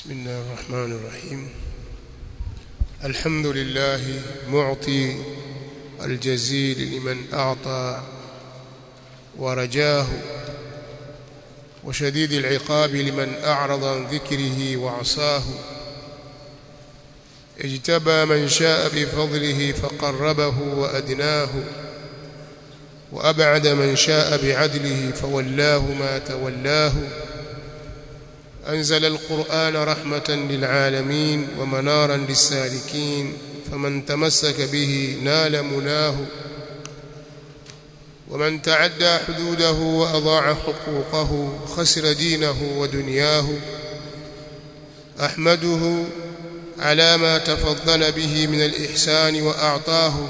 بسم الله الرحمن الرحيم الحمد لله معطي الجزيل لمن أعطى ورجاه وشديد العقاب لمن أعرض عن ذكره وعصاه اجتبى من شاء بفضله فقربه وأدناه وأبعد من شاء بعدله فولاه ما تولاه أنزل القرآن رحمة للعالمين ومنارا للسالكين فمن تمسك به نال مناه ومن تعدى حدوده وأضاع حقوقه خسر دينه ودنياه أحمده على ما تفضل به من الإحسان وأعطاه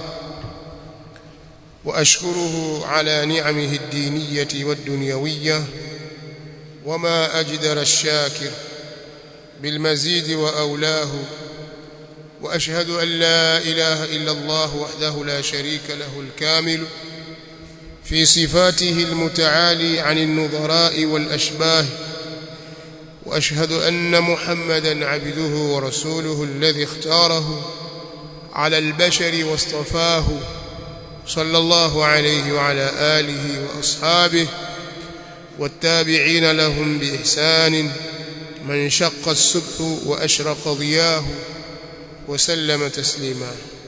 وأشكره على نعمه الدينية والدنيوية وما أجدر الشاكر بالمزيد وأولاه وأشهد أن لا إله إلا الله وحده لا شريك له الكامل في صفاته المتعالي عن النظراء والأشباه وأشهد أن محمدا عبده ورسوله الذي اختاره على البشر واصطفاه صلى الله عليه وعلى آله وأصحابه والتابعين لهم بإحسان من شق السبح وأشرق ضياه وسلم تسليما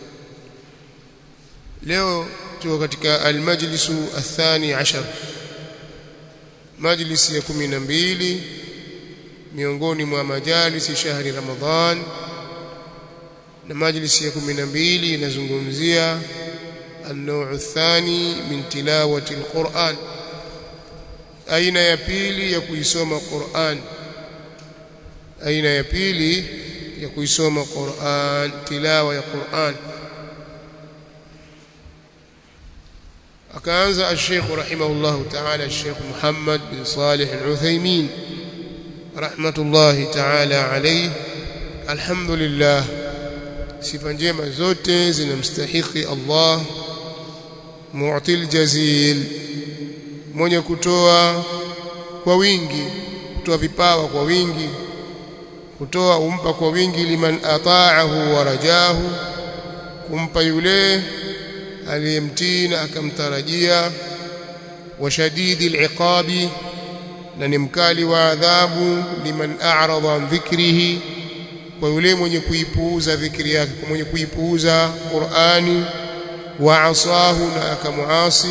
leo tuko katika almajlisu athani ashar majlisi ya 12 miongoni mwa majalisi shahri ramadhan na majlisi ya 12 inazungumzia النوع الثاني من تلاوة القرآن aina ya pili ya kuisoma Qur'an aina ya pili ya kuisoma Qur'an tilawa ya Qur'an akaanza al-Sheikh rahimahullah ta'ala al-Sheikh Muhammad bin Salih al-Uthaymeen rahmatullahi ta'ala alayhi alhamdulillah sifa njema zote zinamstahiki Allah mu'til jazil mwenye kutoa kwa wingi kutoa vipawa kwa wingi kutoa umpa kwa wingi liman ata'ahu wa rajahu kumpa yule aliyemtii na akamtarajia wa shadidi al'iqabi na ni mkali wa adhabu liman a'rada an dhikrihi kwa yule mwenye kuipuuza dhikri yake kwa mwenye kuipuuza Qur'ani wa asahu na akamuasi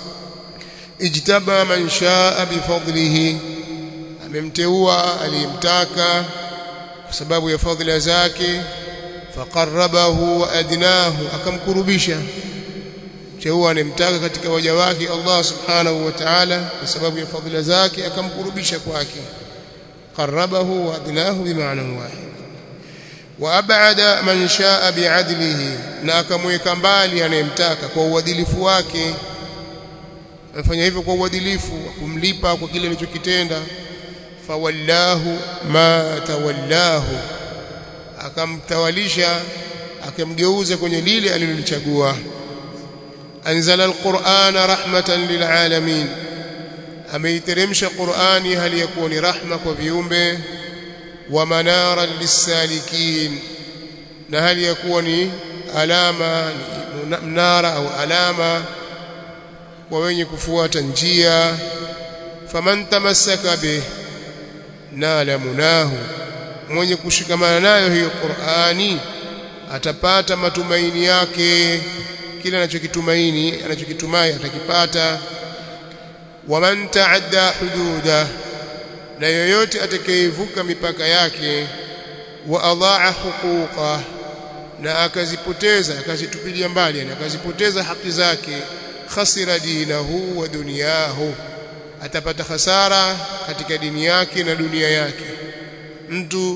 ijtaba man shaa bifadlihi amemteua aliyemtaka kwa sababu ya fadhila zake faqarrabahu wa adnahu akamkurubisha mteua anemtaka katika waja wake Allah subhanahu wa ta'ala kwa sababu ya fadhila zake akamkurubisha kwake qarrabahu wa adnahu bimaana wahid wa ab'ada man shaa bi'adlihi na akamweka mbali anayemtaka kwa uadilifu wake amefanya hivyo kwa uadilifu kumlipa kwa kile alichokitenda fawallahu ma tawallahu akamtawalisha akamgeuza kwenye lile alilolichagua anzala alqur'ana rahmatan lilalamin ameiteremsha qur'ani hali ya kuwa ni rahma kwa viumbe wa manaran lisalikin na hali ya kuwa ni alama ni mnara au alama kwa wenye kufuata njia faman tamassaka bih nala munahu mwenye kushikamana nayo hiyo Qur'ani atapata matumaini yake kila anachokitumaini anachokitumai atakipata waman ta'adda hududa na yoyote atakayevuka mipaka yake wa adhaa huquqa na akazipoteza akazitupilia mbali na akazipoteza haki zake khasira dinahu wa dunyahu atapata hasara katika dini yake na dunia yake mtu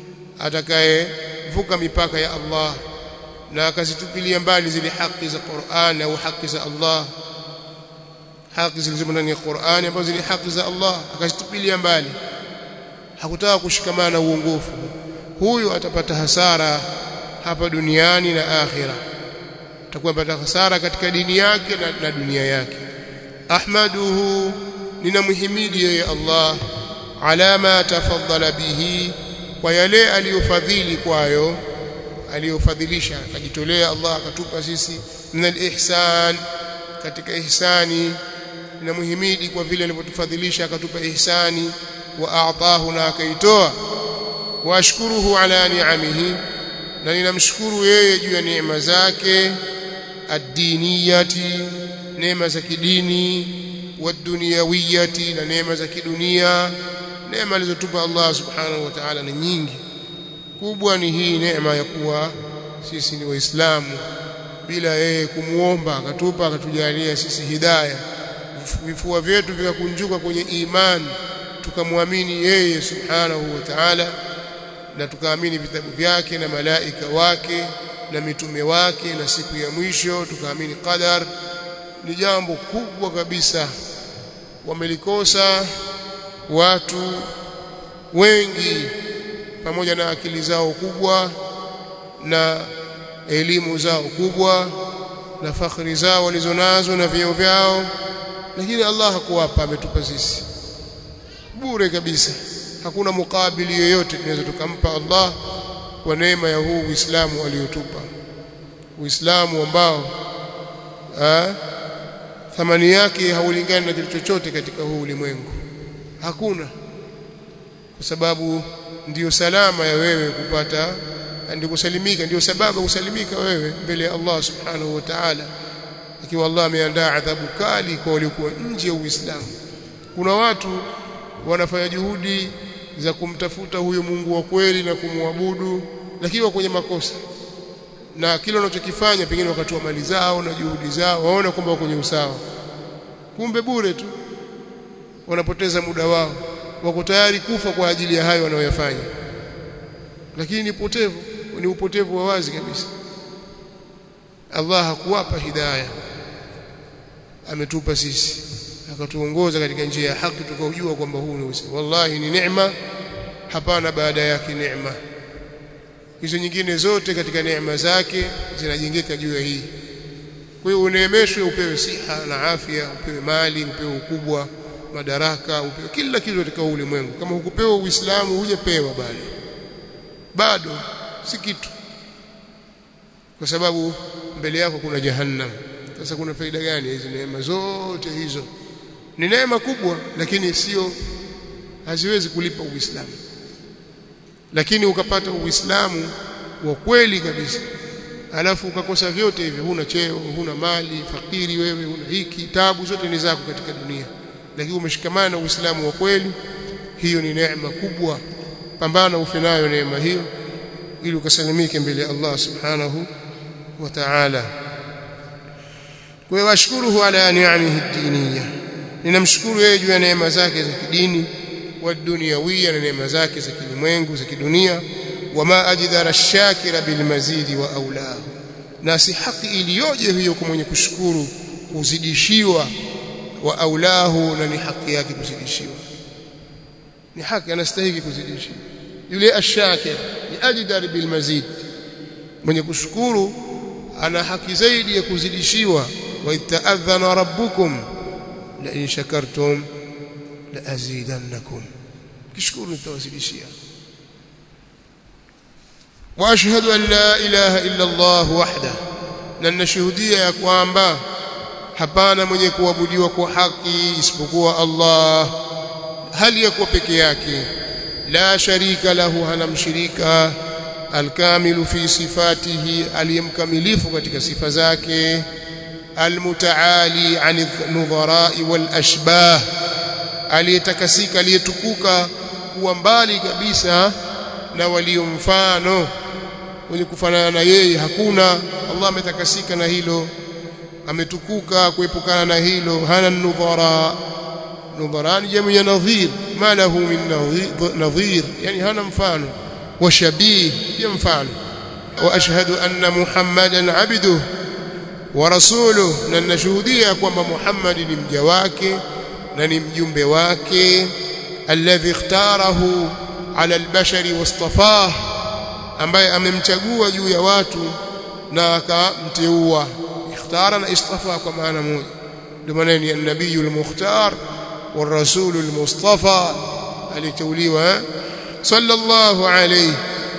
atakayevuka mipaka ya Allah na akazitupilia mbali zile haki za Qur'an au haki za Allah haki zilizomo ndani ya Qur'an ambazo zile haki za Allah akazitupilia mbali hakutaka kushikamana na uongofu huyu atapata hasara hapa duniani na akhira atakuwa apata hasara katika dini yake na, na dunia yake ahmaduhu ninamhimidi yeye Allah ala ma tafaddala bihi kwa yale aliyofadhili kwayo aliyofadhilisha akajitolea Allah akatupa sisi min al-ihsan katika ihsani na muhimidi kwa vile alivyotufadhilisha akatupa ihsani wa a'tahu na akaitoa wa ashkuruhu ala ni'amihi na ninamshukuru yeye juu ya neema zake ad-diniyati neema za kidini waduniyawiyati na neema za kidunia neema alizotupa Allah subhanahu wa ta'ala ni nyingi kubwa ni hii neema ya kuwa sisi ni waislamu bila yeye kumuomba akatupa akatujalia sisi hidayah vifua vyetu vikakunjuka kwenye imani tukamwamini yeye subhanahu wa ta'ala na tukaamini vitabu vyake na malaika wake na mitume wake na siku ya mwisho tukaamini qadar ni jambo kubwa kabisa wamelikosa watu wengi pamoja na akili zao kubwa na elimu zao kubwa na fakhri zao walizonazo na vyeo vyao lakini Allah hakuwapa ametupa sisi bure kabisa hakuna mukabili yoyote tunaweza tukampa Allah kwa neema ya huu Uislamu aliyotupa Uislamu ambao ha, thamani yake haulingani na kitu chochote katika huu ulimwengu hakuna kwa sababu ndiyo salama ya wewe kupata ndio kusalimika ndio sababu kusalimika wewe mbele ya Allah subhanahu wa ta'ala ikiwa Allah ameandaa adhabu kali kwa waliokuwa nje ya Uislamu kuna watu wanafanya juhudi za kumtafuta huyo Mungu wa kweli na kumwabudu lakini wa kwenye makosa na kile wanachokifanya pengine wakatoa mali zao na juhudi zao waona kwamba wako kwenye usawa kumbe bure tu wanapoteza muda wao wako tayari kufa kwa ajili ya hayo wanayoyafanya lakini ni upotevu ni upotevu wa wazi kabisa Allah hakuwapa hidayah ametupa sisi akatuongoza katika njia ya haki tukaujua kwamba huu ni Uislamu wallahi ni neema hapana baada yake neema hizo nyingine zote katika neema zake zinajengeka juu ya hii kwa hiyo uneemeshwe upewe siha na afya upewe mali upewe ukubwa madaraka upewe kila kitu katika ulimwengu kama hukupewa uislamu hujapewa bado bado si kitu kwa sababu mbele yako kuna jahannam sasa kuna faida gani hizi neema zote hizo ni neema kubwa lakini sio haziwezi kulipa uislamu lakini ukapata uislamu wa kweli kabisa alafu ukakosa vyote hivyo huna cheo huna mali fakiri wewe huna hiki tabu zote ni zako katika dunia lakini umeshikamana na uislamu wa kweli hiyo ni neema kubwa pambana ufe nayo neema hiyo ili ukasalimike mbele ya Allah subhanahu wa ta'ala kwa washkuruhu ala ni'amihi ad-diniyya ninamshukuru yeye juu ya neema zake za kidini wa dunyawiya na neema zake za kilimwengu za kidunia wama ajdara shakira bil mazidi wa aulahu na si haki iliyoje hiyo kwa mwenye kushukuru kuzidishiwa wa aulahu na ni haki yake kuzidishiwa ni haki anastahili kuzidishiwa yule ashakir ni ajdar bil mazid mwenye kushukuru ana haki zaidi ya kuzidishiwa wa itaadhana rabbukum la in shakartum la azidannakum kishukuru nitawazidishia wa ashhadu an la ilaha illa Allah wahda na nashuhudia ya kwamba hapana mwenye kuabudiwa kwa haki isipokuwa Allah hali ya kuwa peke yake la sharika lahu hana mshirika alkamilu fi sifatihi aliyemkamilifu katika sifa zake almutaali an nudharai wal ashbah aliyetakasika aliyetukuka kuwa mbali kabisa na walio mfano wenye kufanana na yeye hakuna Allah ametakasika na hilo ametukuka kuepukana na hilo hana nudhara nudhara ni jamu ya nadhir ma lahu min nadhir yani hana mfano wa shabih ya mfano wa ashhadu anna muhammadan abduhu wa rasuluhu na nashuhudia kwamba Muhammad ni mja wake na ni mjumbe wake alladhi ikhtarahu ala albashari wastafah ambaye amemchagua juu ya watu na akamteua ikhtara na istafa kwa maana moja ndio maana ni an-nabiyul mukhtar والرسول المصطفى aliteuliwa sallallahu alayhi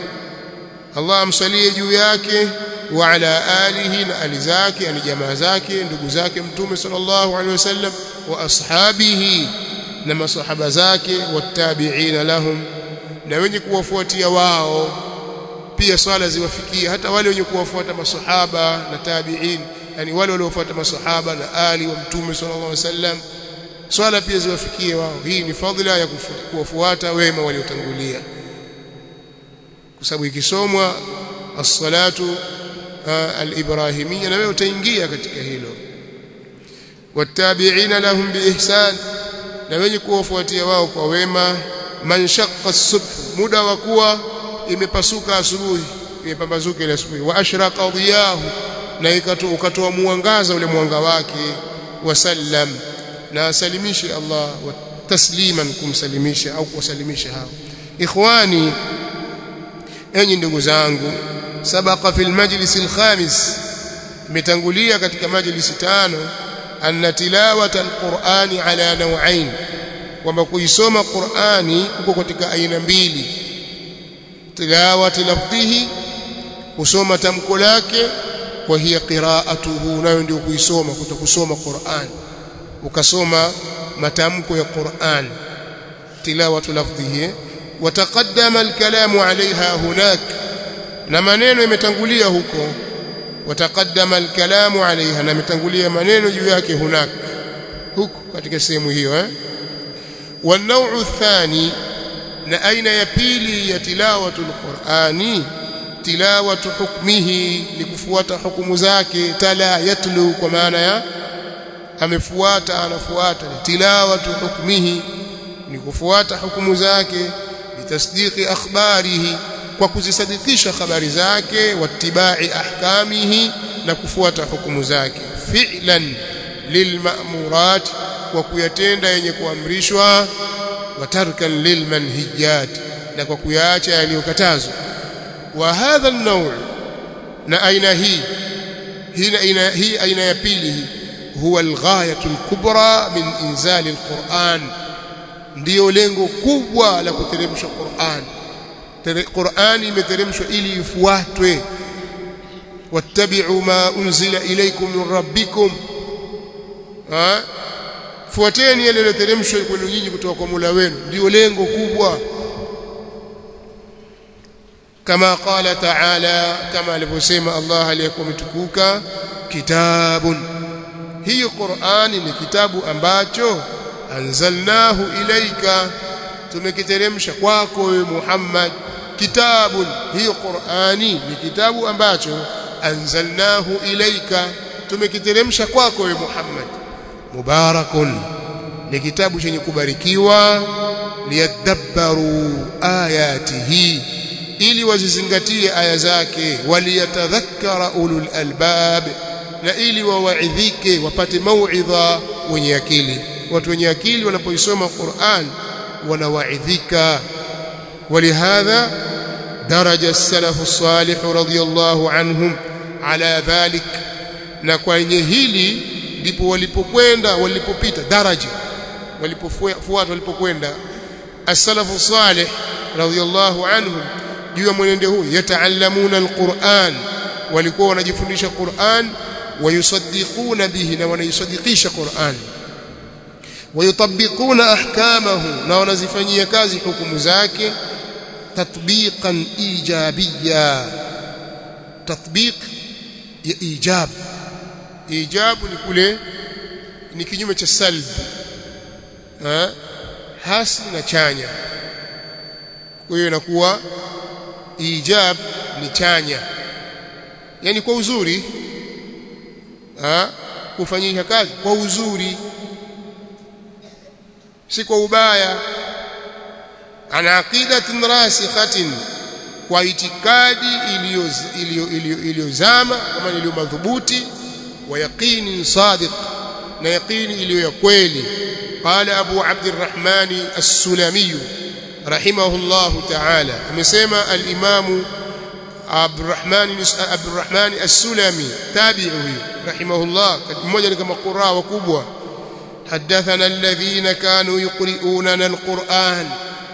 Allah amsalie juu yake wa ala alihi na ali zake yani jamaa zake ndugu zake mtume sallallahu alaihi wasallam wa ashabihi na masahaba zake wattabi'ina lahum na wenye kuwafuatia wao pia swala ziwafikie hata wale wenye kuwafuata masahaba na tabi'in yani wale waliofuata masahaba na ali wa mtume sallallahu alaihi wasallam swala pia ziwafikie wao hii ni fadhila ya kuwafuata wema waliotangulia kwa sababu ikisomwa as-salatu al-ibrahimiyya na wewe utaingia katika hilo wattabi'ina lahum biihsan na wenye kuwafuatia wao kwa wema man shaqqa as-subh muda wa kuwa imepasuka asubuhi imepambazuka ile asubuhi wa ashraqa dhiyahu na ukatoa mwangaza ule mwanga wake wasallam na asalimishe Allah wa tasliman kumsalimisha au kuwasalimisha hao ikhwani enyi ndugu zangu sabaqa fil majlis alkhamis imetangulia katika majlisi tano anna tilawata alqur'ani ala naw'ain kwamba kuisoma Qur'ani uko katika aina mbili tilawati lafdhihi kusoma tamko lake wa hiya qira'atuhu nayo ndio kuisoma kutokusoma Qur'an ukasoma matamko ya Qur'an tilawatu lafdhihi wataqaddama alkalamu alaiha hunak na maneno yametangulia huko wataqaddama alkalamu alaiha na yametangulia maneno juu yake hunak huko katika sehemu hiyo eh والنوع الثاني na aina ya pili ya tilawatu alqur'ani tilawatu hukmihi ni kufuata hukumu zake tala yatlu kwa maana ya amefuata anafuata tilawatu hukmihi ni kufuata hukumu zake bitasdiqi akhbarihi kwa kuzisadikisha habari zake wattibai ahkamihi na kufuata hukumu zake fi'lan lilma'murat kwa kuyatenda yenye kuamrishwa watarkan lilmanhijat na kwa kuyaacha yaliyokatazwa wa hadha an-naw' na aina hii hii aina hii aina ya pili hii huwa al-ghayatu al-kubra min inzali al-Qur'an ndio lengo kubwa la kuteremsha Qur'an Qur'an imeteremshwa ili ifuatwe wattabi'u ma unzila ilaykum min rabbikum ha fuateni yale yaliyoteremshwa kwenu nyinyi kutoka kwa Mola wenu ndio lengo kubwa kama qala ta'ala kama alivyosema Allah aliyekuwa mtukuka kitabun hiyo Qur'ani ni kitabu ambacho anzalnahu ilaika tumekiteremsha kwako wewe Muhammad kitabun hiyo Qur'ani ni kitabu ambacho anzalnahu ilaika tumekiteremsha kwako wewe Muhammad mubarakun ni kitabu chenye kubarikiwa liyadabbaru ayatihi ili wazizingatie aya zake waliyatadhakkara ulul albab na ili wawaidhike wapate mauidha wenye akili watu wenye akili wanapoisoma Qur'an wanawaidhika ولهذا درج السلف الصالح رضي الله عنهم على ذلك na kwenye hili ndipo walipokwenda walipopita daraja walipofuata walipokwenda as-salafu salih radiyallahu anhum juu ya mwenendo huu yataallamuna al-Qur'an walikuwa wanajifundisha Qur'an wayusaddiquna bihi na wanaisadikisha Qur'an wayutabbiquna ahkamahu na wanazifanyia kazi hukumu zake tatbiqan ijabiyya tatbiq ya ijab ijabu ni kule ni kinyume cha salb ha? hasi na chanya kwa hiyo inakuwa ijab ni chanya yani kwa uzuri ha? kufanyisha kazi kwa uzuri si kwa ubaya ana aqidatin rasikhatin kwa itikadi iliyozama kama iliyo madhubuti wa yaqini sadiq na yaqini iliyo ya kweli qala abu abdurrahman as-sulami rahimahullah ta'ala amesema al-imam abdurrahman abdurrahman as-sulami tabi'i rahimahullah mmoja ni kama qurra wakubwa حدثنا الذين كانوا يقرؤوننا القرآن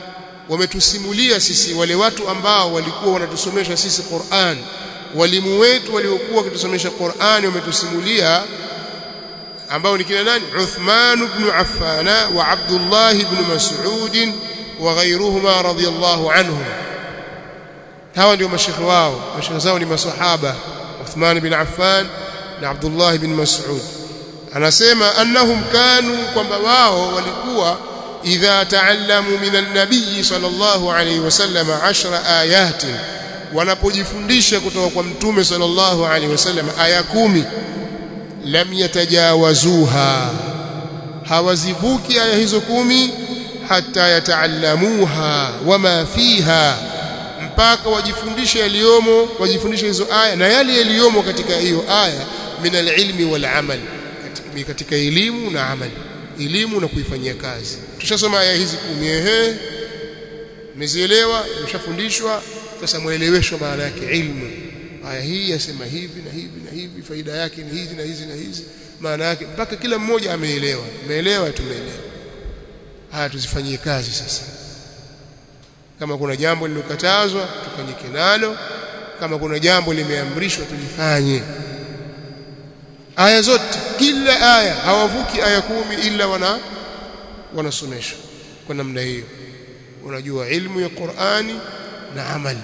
wametusimulia sisi wale watu ambao walikuwa wanatusomesha sisi Qur'an walimu wetu waliokuwa wakitusomesha Qur'an wametusimulia ambao ni kina nani Uthman ibn Affan wa Abdullah ibn Mas'ud wa ghayruhuma radiyallahu anhum hawa ndio mashekhi wao mashekhi zao ni masahaba Uthman ibn Affan na Abdullah ibn Mas'ud anasema annahum kanu kwamba wao walikuwa idha taallamu min an-nabiy sallallahu alayhi wasallam 10 ayatin wanapojifundisha kutoka kwa mtume sallallahu alayhi wasallam aya kumi lam yatajawazuha hawazivuki aya hizo kumi hata yataallamuha wama fiha mpaka wajifundishe yaliyomo wajifundishe hizo aya na yale yaliyomo katika hiyo aya min alilmi wal amal katika, katika elimu na amali elimu na kuifanyia kazi tushasoma aya hizi kumi ehe mmezielewa mshafundishwa sasa mueleweshwa maana yake ilmu aya hii yasema hivi na hivi na hivi faida yake ni hizi na hizi na hizi maana yake mpaka kila mmoja ameelewa umeelewa tumeelewa haya tuzifanyie kazi sasa kama kuna jambo lilokatazwa tufanyike nalo kama kuna jambo limeamrishwa tulifanye aya zote kila aya hawavuki aya kumi ila wana wanasomeshwa kwa namna hiyo unajua ilmu ya Qur'ani na amali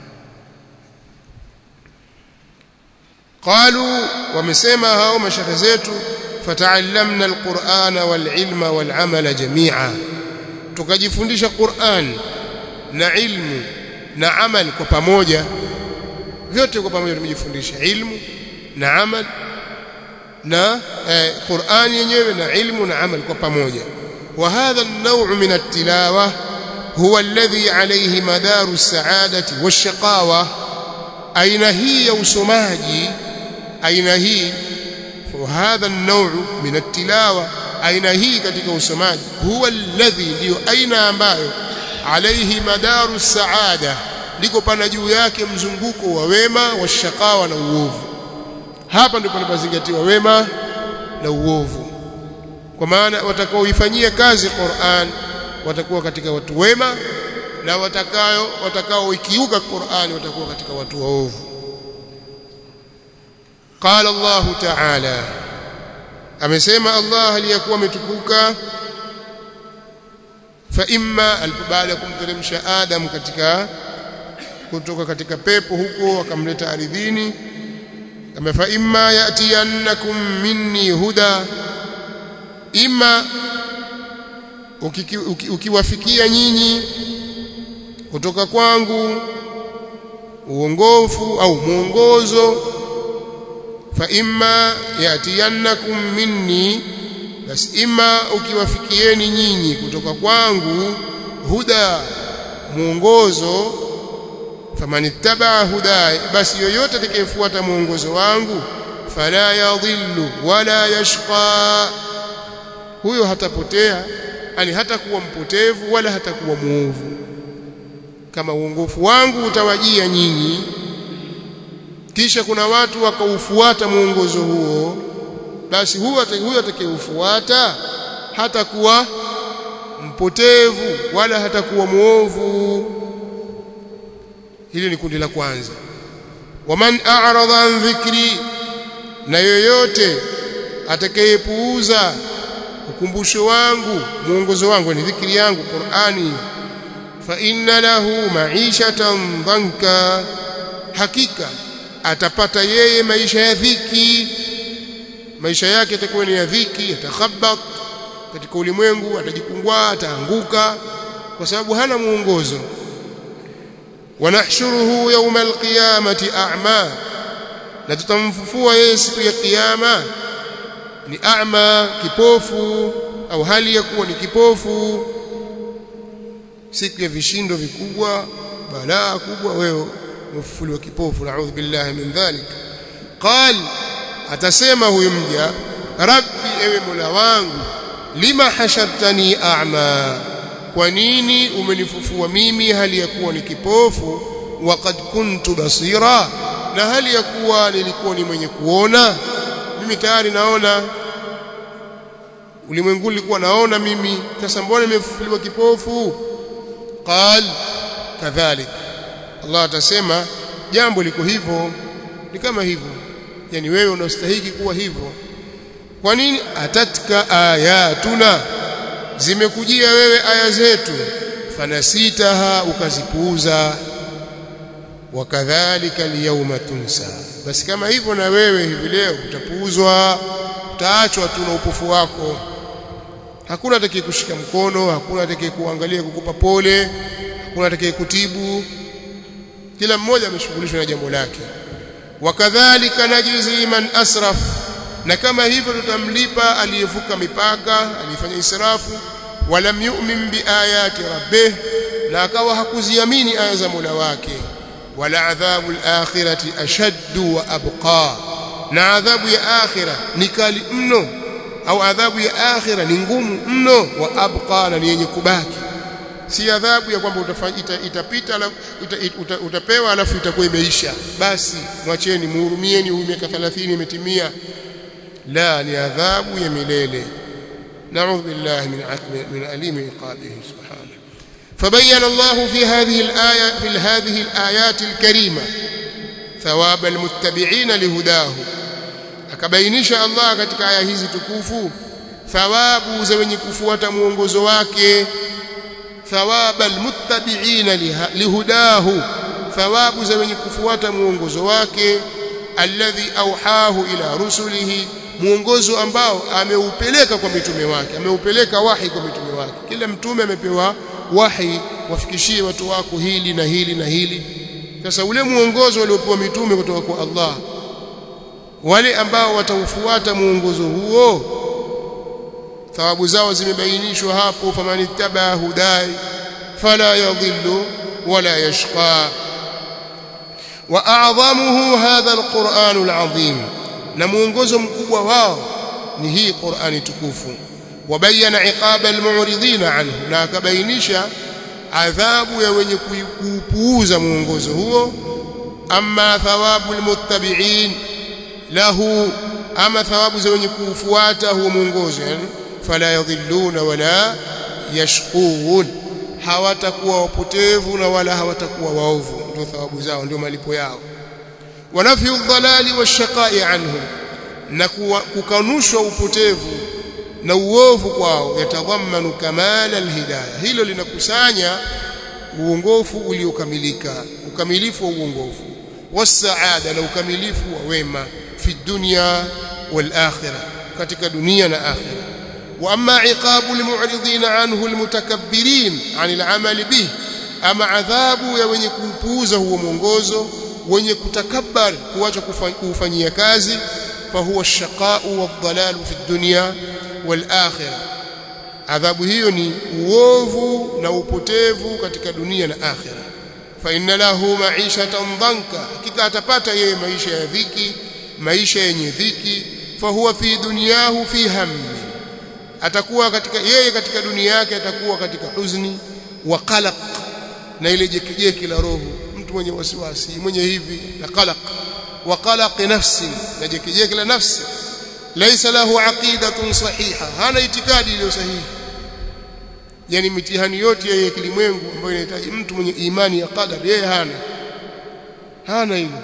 قالوا ومسما hao mashaka zetu fata'allamna alqur'ana walilma walamala jami'a tukajifundisha Qur'an na ilmu na amal kwa pamoja vyote kwa pamoja tumejifundisha ilmu na amal na eh, Qur'an yenyewe na ilmu na amal kwa pamoja wa hadha an-naw' min at-tilawa huwa alladhi alayhi madaru as-sa'adati wash-shaqawa aina hii ya usomaji aina hii hadha an-naw' min at-tilawa aina hii katika usomaji huwa alladhi ndio aina ambayo alayhi madaru saada liko pana juu yake mzunguko wa wema wa shakawa na uovu hapa ndipo panapozingatiwa wema na uovu kwa maana watakaoifanyia kazi Qur'an watakuwa katika watu wema na watakayo watakaoikiuka Qur'an watakuwa katika watu waovu قال الله تعالى amesema Allah aliyakuwa ametukuka fa imma baada kumteremsha Adam katika kutoka katika pepo huko akamleta ardhini kama fa imma yatiyannakum minni huda imma ukiwafikia nyinyi kutoka kwangu uongofu au mwongozo fa imma yatiyannakum minni basi imma ukiwafikieni nyinyi kutoka kwangu huda mwongozo famanittaba huda basi yoyote atakayefuata mwongozo wangu fala yadhillu wala yashqa huyo hatapotea yani hatakuwa mpotevu wala hatakuwa muovu kama uongofu wangu utawajia nyinyi kisha kuna watu wakaufuata mwongozo huo basi huyo huyo atakayeufuata hatakuwa mpotevu wala hatakuwa muovu hili ni kundi la kwanza waman a'rada an dhikri na yoyote atakayepuuza ukumbusho wangu mwongozo wangu ni dhikri yangu Qur'ani fa inna lahu ma'ishatan dhanka hakika atapata yeye maisha ya dhiki maisha yake yatakuwa ni ya dhiki yatakhabbat katika ulimwengu atajikungwa ataanguka kwa sababu hana muongozo wanahshuruhu yawma alqiyamati a'ma na tutamfufua yeye siku ya kiyama ni a'ma kipofu au hali ya kuwa ni kipofu siku ya vishindo vikubwa balaa kubwa wewe umefufuliwa kipofu naudhu billahi min dhalik qal atasema huyu mja rabbi ewe mola wangu lima hashartani a'ma kwa nini umenifufua mimi hali ya kuwa ni kipofu waqad kuntu basira na hali ya kuwa nilikuwa ni mwenye kuona mimi tayari naona ulimwengu ulikuwa naona mimi sasa mbona nimefufuliwa kipofu qal kadhalik Allah atasema jambo liko hivyo ni kama hivyo yani wewe unastahili kuwa hivyo kwa nini atatka ayatuna zimekujia wewe aya zetu fanasitaha ukazipuuza wakadhalika liyawma tunsa basi kama hivyo na wewe hivi leo utapuuzwa utaachwa tu na upofu wako hakuna atakaye kushika mkono hakuna atakaye kuangalia kukupa pole hakuna atakaye kutibu kila mmoja ameshughulishwa na jambo lake wakadhalika najzi man asraf na kama hivyo tutamlipa aliyevuka mipaka aliyefanya israfu walam yu'min biayati rabbih na akawa hakuziamini aya za Mola wake wala adhabu al-akhirati ashaddu wa abqa na adhabu ya akhira ni kali mno au adhabu ya akhira ni ngumu mno wa abqa na ni yenye kubaki si adhabu ya kwamba ita, itapita ita, ita, utapewa alafu itakuwa imeisha basi mwacheni muhurumieni huyu miaka 30 imetimia la ni adhabu ya milele نعوذ بالله من من أليم عقابه سبحانه فبين الله في هذه الآية في هذه الآيات الكريمة ثواب المتبعين لهداه akabainisha Allah katika aya hizi tukufu thawabu za wenye kufuata mwongozo wake thawaba almuttabi'ina lihudahu thawabu za wenye kufuata mwongozo wake alladhi auhahu ila rusulihi mwongozo ambao ameupeleka kwa mitume wake ameupeleka wahi kwa mitume wake kila mtume amepewa wahi wafikishie watu wako hili na hili na hili sasa ule mwongozo waliopewa mitume kutoka kwa Allah wale ambao wataufuata mwongozo huo thawabu zao zimebainishwa hapo famanittaba hudai fala yadhillu wala yashqa wa a'zamuhu hadha alquran alazim na mwongozo mkubwa wao ni hii Qur'ani tukufu wabayana iqaba almu'ridina anhu na akabainisha adhabu ya wenye kuupuuza mwongozo huo amma thawabu almuttabi'in lahu ama thawabu za wenye kuufuata huo mwongozo yani fala yadhilluna wala yashqun hawatakuwa wapotevu na wala hawatakuwa waovu ndio thawabu zao ndio malipo yao wanafyu dhalali washaqai anhu na kukanushwa upotevu na uovu kwao yatadhammanu kamala alhidayah hilo linakusanya uongofu uliokamilika ukamilifu wa uongofu wasaada na ukamilifu wa wema fi dunya wal akhirah katika dunia na akhirah wa amma iqabu almu'ridin anhu almutakabbirin anil amali bih ama adhabu ya wenye kuupuuza huo mwongozo wenye kutakabbar kuacha kufanyia kazi fahuwa shaqau wadhalalu fi dunya wal akhirah adhabu hiyo ni uovu na upotevu katika dunia na akhirah fa inna lahu ma'ishatan dhanka hakika atapata yeye maisha ya dhiki maisha yenye dhiki fahuwa fi dunyahu fi hammi atakuwa katika yeye katika dunia yake atakuwa katika huzuni wa qalaq na ile jekejeki la roho mtu mwenye wasiwasi mwenye hivi na qalaq wa qalaq nafsi na jekejeki la nafsi laysa lahu aqidatun sahiha hana itikadi iliyo sahihi yani mitihani yote ya kilimwengu ambayo inahitaji mtu mwenye imani ya qadar yeye hana hana hilo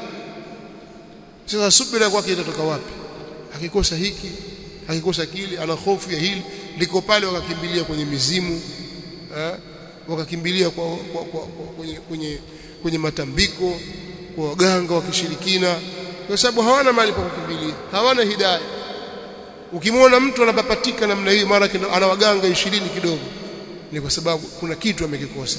sasa subira kwake itatoka wapi akikosa hiki akikosa kile ana hofu ya hili liko pale wakakimbilia kwenye mizimu eh, wakakimbilia kwa, kwa, kwa, kwa, kwenye, kwenye, kwenye matambiko kwa waganga wa kishirikina kwa sababu hawana mahali pa kukimbilia hawana hidayah ukimwona mtu anapapatika namna hiyo mara ana waganga 20 kidogo ni kwa sababu kuna kitu amekikosa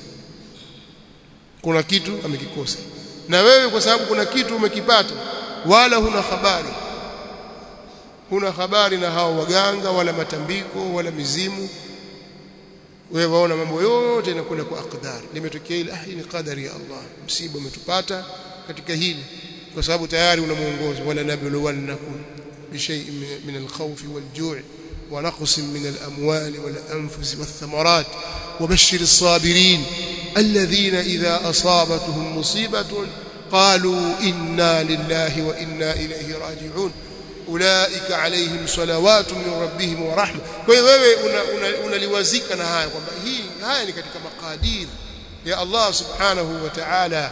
kuna kitu amekikosa na wewe kwa sababu kuna kitu umekipata wala huna habari huna habari na hao waganga wala matambiko wala mizimu wewe waona mambo yote yanakwenda kwa akdar limetokea ile ah hii ni qadari ya Allah msiba umetupata katika hili kwa sababu tayari una muongozo wala nabluwannakum بشيء من الخوف والجوع ونقص من الأموال والأنفس والثمرات وبشر الصابرين الذين إذا أصابتهم مصيبة قالوا إنا لله وإنا إليه راجعون أولئك عليهم صلوات من ربهم ورحمة kwa hiyo wewe unaliwazika na haya kwamba hii haya ni katika makadir ya Allah subhanahu wa ta'ala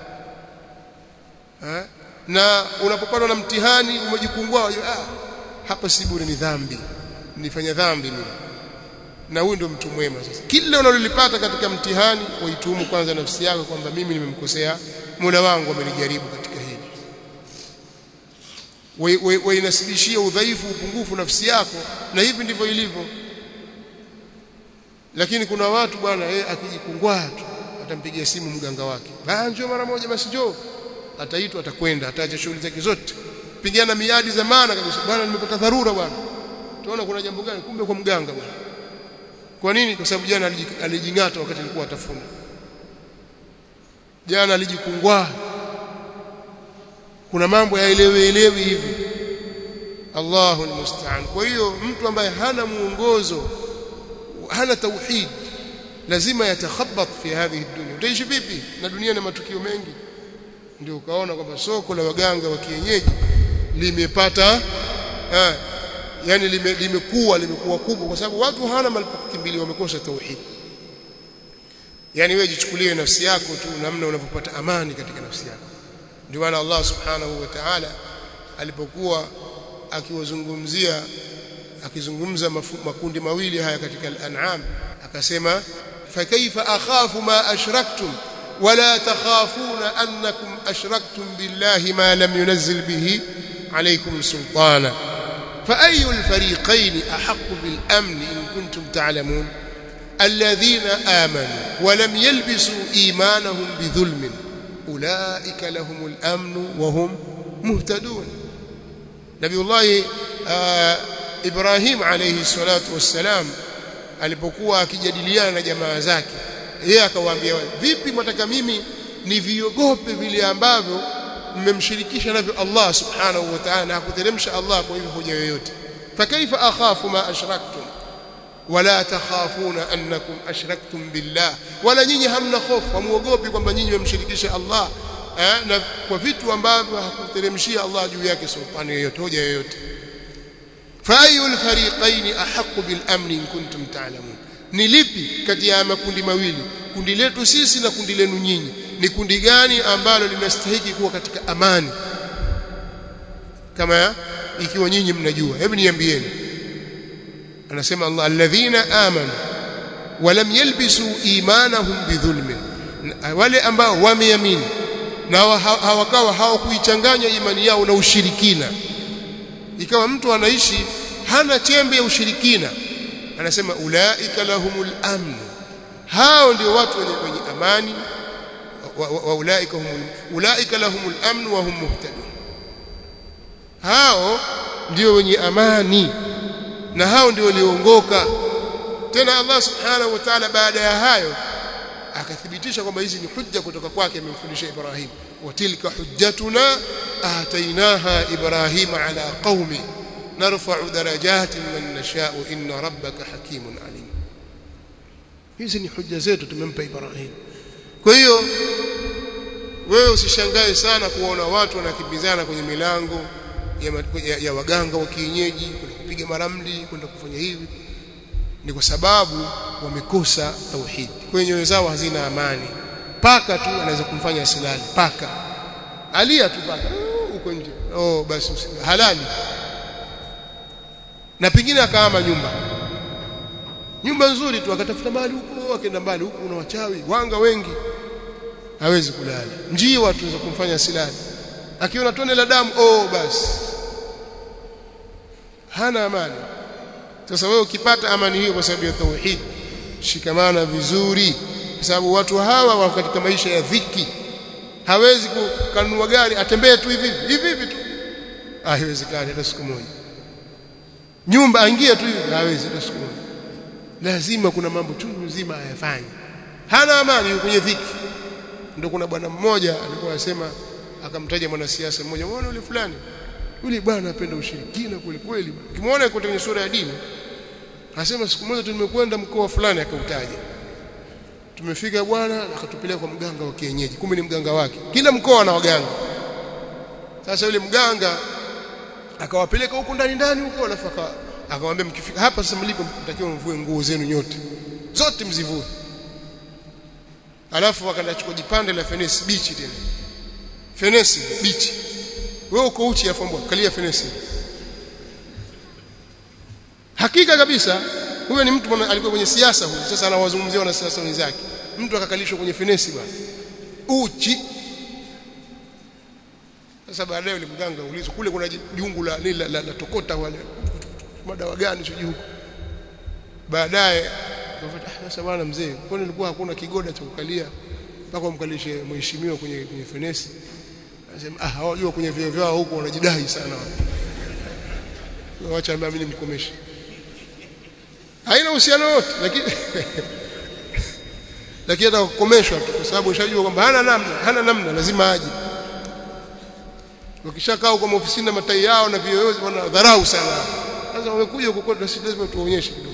na unapopatwa na mtihani umejikungua ah hapa si bure ni dhambi nifanya dhambi mimi na huyu ndio mtu mwema sasa kila unalolipata katika mtihani waituhumu kwanza nafsi yako kwamba mimi nimemkosea Mola wangu amenijaribu katika hili wainasibishia udhaifu upungufu nafsi yako na hivi ndivyo ilivyo lakini kuna watu bwana yeye akijikungwaa tu atampigia simu mganga wake baa njoo mara moja basi njoo ataitwa atakwenda ataacha shughuli zake zote pigana miadi za maana kabisa bwana nimepata dharura bwana tunaona kuna jambo gani kumbe kwa mganga bwana kwa nini kwa sababu jana alijingata wakati alikuwa atafuna jana alijikungwaa kuna mambo yaelewe elewi hivi Allahu almusta'an kwa hiyo mtu ambaye hana muongozo hana tauhid lazima yatakhabat fi hadhihi dunya utaishi vipi na dunia na matukio mengi ndio ukaona kwamba soko la waganga wa kienyeji limepata eh, yani lime, limekuwa limekuwa kubwa kwa sababu watu hawana mahali pa kukimbilia wamekosa tauhid yani wewe jichukulie nafsi yako tu namna unavyopata amani katika nafsi yako ndio maana Allah subhanahu wa ta'ala alipokuwa akiwazungumzia akizungumza makundi mawili haya katika al-an'am akasema fa kaifa akhafu ma ashraktum wala takhafuna annakum ashraktum billahi ma lam yunzil bihi alaykum sultana fa ayu al-fariqayn ahaqqu bil amn in kuntum ta'lamun alladhina amanu wa lam yalbisu imanahum bidhulmin أولئك لهم الأمن وهم مهتدون نبي الله آه إبراهيم عليه الصلاة والسلام alipokuwa akijadiliana na jamaa zake yeye akawaambia vipi mtaka mimi niviogope vile ambavyo mmemshirikisha navyo Allah subhanahu wa ta'ala na kuteremsha Allah kwa hivyo hoja yoyote fakaifa akhafu ma ashraktum wala takhafuna annakum ashraktum billah wala nyinyi hamna hofu hamuogopi kwamba nyinyi mmemshirikisha Allah eh, na kwa vitu ambavyo hakuteremshia Allah juu yake sultani yoyote hoja yoyote fa ayul fariqain ahqqu bil amn in kuntum ta'lamun ni lipi kati ya makundi mawili kundi letu sisi na kundi lenu nyinyi ni kundi gani ambalo linastahili kuwa katika amani kama ikiwa nyinyi mnajua hebu niambieni anasema Allah alladhina amanu walam yalbisu imanahum bidhulmin wale ambao wameamini na hawakawa hawakuichanganya imani yao na ushirikina ikawa mtu anaishi hana chembe ya ushirikina anasema ulaika lahumul amn hao ndio watu wenye, wenye amani wa, wa, wa ulaika humul ulaika lahumul amn wa hum muhtadun hao ndio wenye amani na hao ndio walioongoka tena Allah subhanahu wa ta'ala baada ya hayo akathibitisha kwamba hizi ni hujja kutoka kwake amemfundisha Ibrahim wa tilka hujjatuna atainaha Ibrahim ala qaumi narfa'u darajatin man nasha'u inna rabbaka hakimun alim hizi ni hujja zetu tumempa Ibrahim kwa hiyo wewe usishangae sana kuona watu wanakimbizana kwenye milango ya, ya, ya waganga wa kienyeji kwenda kupiga maramli kwenda kufanya hivi ni kwa sababu wamekosa tauhid kwenye nyoyo zao hazina amani paka tu anaweza kumfanya asilali paka alia tu paka huko nje oh basi halali na pengine akaama nyumba nyumba nzuri tu akatafuta mali huko akaenda mbali huko kuna wachawi wanga wengi hawezi kulala njiwa tuweza kumfanya asilali akiona tone la damu oh basi hana amani sasa wewe ukipata amani hiyo kwa sababu ya tauhid shikamana vizuri kwa sababu watu hawa wako katika maisha ya dhiki hawezi kukanunua gari atembee tu hivi hivi hivi tu ah haiwezekani hata siku moja nyumba aingie tu hivi hawezi hata siku moja lazima kuna mambo chungu nzima ayafanye hana amani yuko kwenye dhiki ndio kuna bwana mmoja alikuwa anasema akamtaja mwanasiasa mmoja muone yule fulani yule bwana anapenda ushirikina kweli kweli ukimwona yuko kwenye sura ya dini anasema siku moja tumekwenda mkoa fulani akautaja tumefika bwana akatupeleka kwa mganga wa kienyeji kumbe ni mganga wake kila mkoa na waganga sasa yule mganga akawapeleka huko ndani ndani huko alafu akamwambia mkifika hapa sasa mlipo mtakiwa mvue nguo zenu nyote zote mzivue alafu akachukua jipande la fenesi bichi tena fenesi bichi wewe uko uchi afombo kalia fenesi hakika kabisa huyo ni mtu alikuwa kwenye siasa huyo sasa anawazungumzia wana siasa wenzake mtu akakalishwa kwenye fenesi bwana uchi sasa baadaye yule mganga ulizwa kule kuna jungu la la, la, la, la tokota wale madawa gani sijui huko baadaye sasa bwana mzee kwani ilikuwa hakuna kigoda cha kukalia mpaka umkalishe mheshimiwa kwenye kwenye fenesi anasema ah hawajua kwenye vio vyao huko wanajidai sana waacha ambia mimi nimkomeshe haina uhusiano wote lakini lakini hata kukomeshwa tu kwa sababu ushajua kwamba hana namna hana namna lazima aje wakishakaa huko ofisini na matai yao na vioyozi wanadharau sana sasa wamekuja huko kwetu sisi lazima tuonyeshe kidogo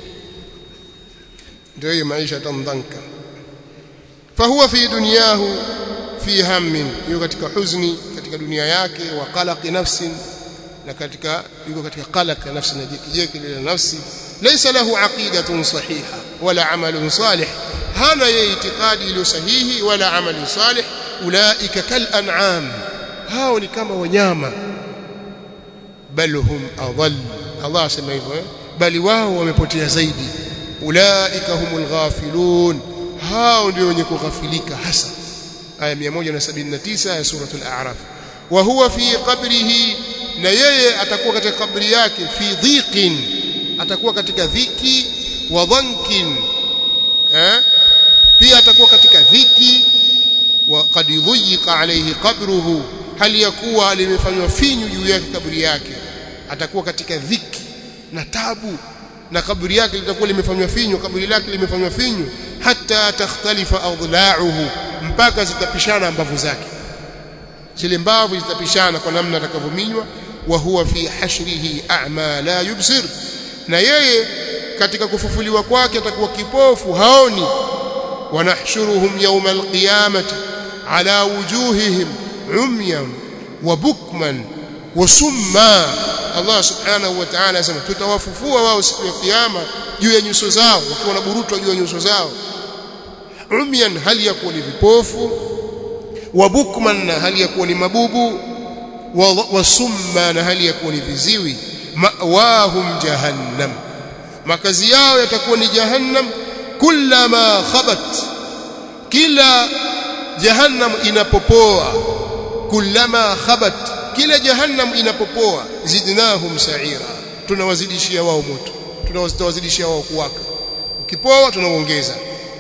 ndio hiyo maisha tamdhanka fahuwa fi dunyahu fi hammin yuko katika huzni katika dunia yake wa qalaqi nafsin na katika yuko katika qalaq nafsi na jekijeki la nafsi laysa lahu aqidatun sahiha wala amalun salih hana yeye itikadi iliyo sahihi wala amali salih ulaika kal an'am hao ni kama wanyama bal hum adall Allah asema hivyo eh? bali wao wamepotea zaidi ulaika humul ghafilun hao ndio wenye kughafilika hasa aya 179 ya suratul a'raf wa huwa fi qabrihi na yeye atakuwa katika kabri yake fi dhiqin atakuwa katika dhiki wa dhankin eh pia atakuwa katika dhiki wa qad yudhiqa alayhi qabruhu hali yakuwa limefanywa finyu juu yake kaburi yake atakuwa katika dhiki na tabu na kaburi yake litakuwa limefanywa finyu kaburi lake limefanywa finyu hata takhtalifa adla'uhu mpaka zitapishana mbavu zake zile mbavu zitapishana kwa namna atakavyominywa wa huwa fi hashrihi a'ma la yubsir na yeye katika kufufuliwa kwake atakuwa kipofu haoni wanahshuruhum yawma alqiyamati ala wujuhihim umyan wa bukman wa summa Allah subhanahu wa ta'ala asema tutawafufua wao siku ya kiyama juu ya nyuso zao wakiwa wanaburutwa juu ya nyuso zao umyan hali ya kuwa ni vipofu wa bukman na hali ya kuwa ni mabubu wa, wa summa na hali ya kuwa ni viziwi ma'wahum jahannam makazi yao yatakuwa ni jahannam kullama khabat kila jahannam inapopoa kullama khabat kila jahannam inapopoa zidnahum sa'ira tunawazidishia wao moto tunawazidishia wao kuwaka ukipoa tunaongeza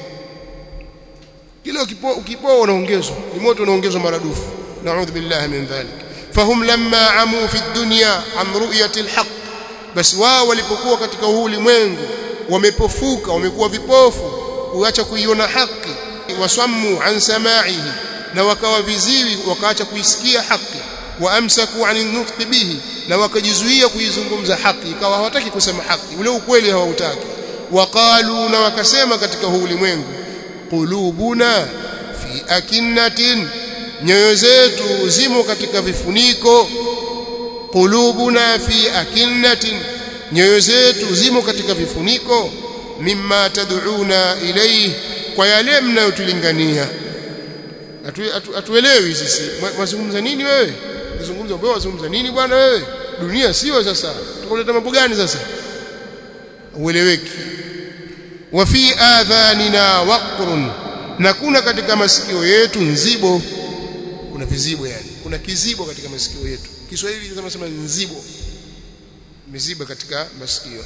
kila ukipoa ukipoa unaongezwa ni moto unaongezwa maradufu na'udhu billahi min dhalik fahum lamma amu fi dunya am ru'yati alhaq bas wao walipokuwa katika huu ulimwengu wamepofuka wamekuwa vipofu kuacha kuiona haki wasammu an sama'ihi na wakawa viziwi wakaacha kuisikia haki waamsaku anin nutqi bihi na wakajizuia kuizungumza haki ikawa hawataki kusema haki ule ukweli hawautaki waqalu na wakasema katika huu ulimwengu qulubuna fi akinnatin nyoyo zetu zimo katika vifuniko qulubuna fi akinnatin nyoyo zetu zimo katika vifuniko mimma tad'una ilayhi kwa yale mnayotulingania atuelewi sisi wazungumza nini wewe kuzungumza wewe wazungumza nini bwana wewe dunia sio sasa tukuleta mambo gani sasa ueleweki wa fi adhanina waqrun na kuna katika masikio yetu nzibo kuna vizibo yani kuna kizibo katika masikio yetu Kiswahili tunasema nzibo miziba katika masikio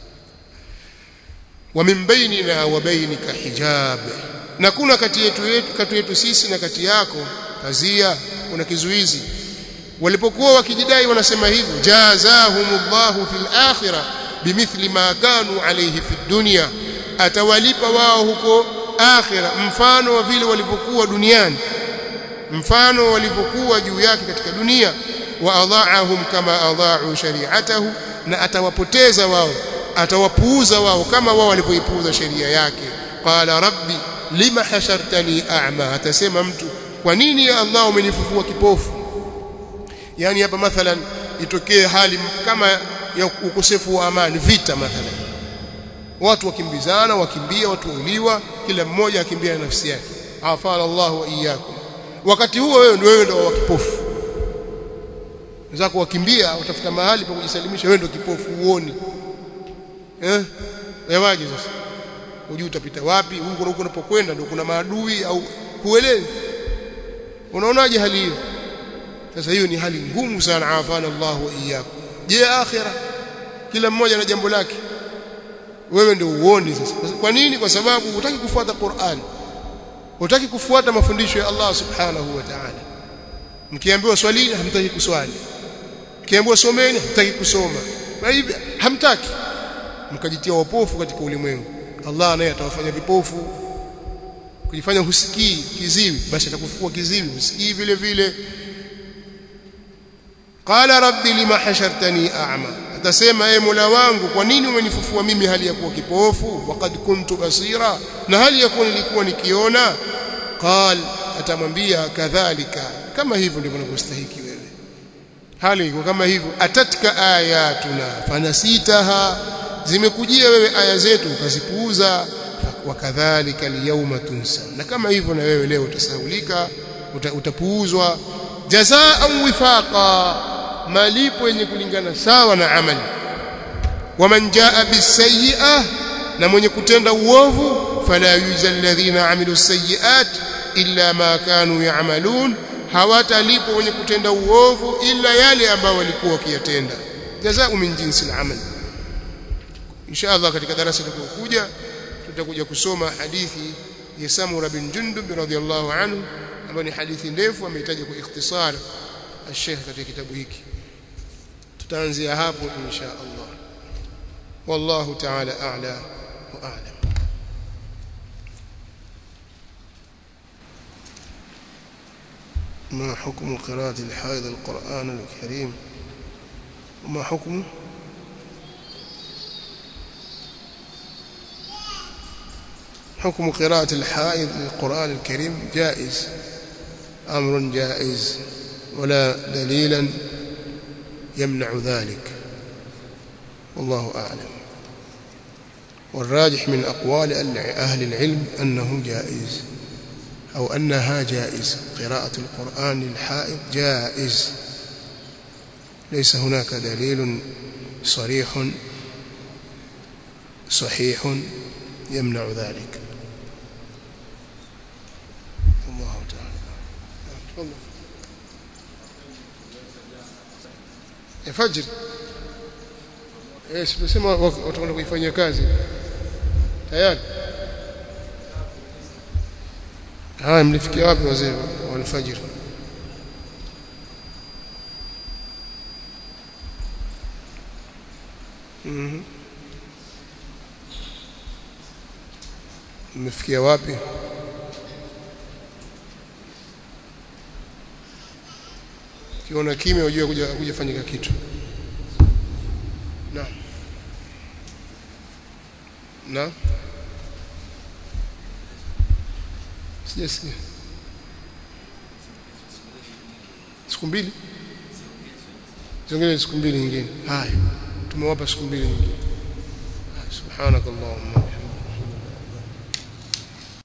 wa min bainina wa bainika hijab na kuna kati yetu yetu kati yetu sisi na kati yako pazia kuna kizuizi walipokuwa wakijidai wanasema hivyo jazahumullahu fil akhirah bimithli ma kanu alayhi fid dunya atawalipa wao huko akhira mfano wa vile walivyokuwa duniani mfano walivyokuwa juu yake katika dunia wa adhaahum kama adhaa'u shari'atahu na atawapoteza wao atawapuuza wao kama wao walivyoipuuza sheria yake qala rabbi lima hashartani a'ma atasema mtu kwa nini ya Allah umenifufua kipofu yani hapa mathalan itokee hali kama ya ukosefu wa amani vita mathalan watu wakimbizana wakimbia watu wauliwa kila mmoja akimbia na nafsi yake afala Allah wa iyyakum wakati huo wewe ndio wewe ndio wa kipofu wenzako wakimbia utafuta mahali pa kujisalimisha wewe ndio kipofu uoni eh yawaje sasa hujui utapita wapi huko huko unapokwenda ndio kuna maadui au huelewi unaonaje hali hiyo sasa hiyo ni hali ngumu sana afana Allah wa iyyakum je akhira kila mmoja na jambo lake wewe ndio uoni sasa kwa nini kwa sababu hutaki kufuata Qur'an hutaki kufuata mafundisho ya Allah subhanahu wa ta'ala mkiambiwa swali hamtaki kuswali mkiambiwa someni hamtaki kusoma na hivi hamtaki mkajitia wapofu katika ulimwengu Allah naye atawafanya vipofu kujifanya husikii kiziwi basi atakufukua kiziwi husikii vile vile qala rabbi lima hashartani a'ma atasema ee Mola wangu kwa nini umenifufua mimi hali ya kuwa kipofu waqad kuntu basira na hali ya kuwa nilikuwa nikiona qal atamwambia kadhalika kama hivyo ndivyo unavyostahili wewe hali iko kama hivyo atatka ayatuna fanasitaha zimekujia wewe aya zetu ukazipuuza wakadhalika liyawma tunsa na kama hivyo na wewe leo utasahaulika uta, utapuuzwa jazaan wifaqa malipo yenye kulingana sawa na amali waman jaa bisayi'ah na mwenye kutenda uovu fala yujza alladhina amilu sayiat illa ma kanu ya'malun hawatalipo wenye kutenda uovu illa yale ambao walikuwa wakiyatenda jazaa min jinsi al-amal inshallah katika darasa litakayokuja tutakuja kusoma hadithi ya Samura bin Jundub radhiyallahu anhu ambayo ni hadithi ndefu amehitaji kwa ikhtisar الشيخ katika kitabu hiki tutaanzia hapo insha Allah wallahu ta'ala a'la wa a'lam ما حكم قراءة الحائض القرآن الكريم وما حكمه حكم قراءة الحائض للقرآن الكريم جائز أمر جائز ولا دليلا يمنع ذلك والله أعلم والراجح من أقوال أهل العلم أنه جائز أو أنها جائز قراءة القرآن للحائض جائز ليس هناك دليل صريح صحيح يمنع ذلك الله تعالى تفضل fajr eh tumesema watakwenda kuifanyia kazi tayari haya mlifikia wapi wazee wa alfajr mhm mmefikia wapi kiona kimya unajua kuja kuja fanyika kitu na na sijasikia siku mbili ziongeze siku mbili nyingine haya tumewapa siku mbili nyingine subhanakallahumma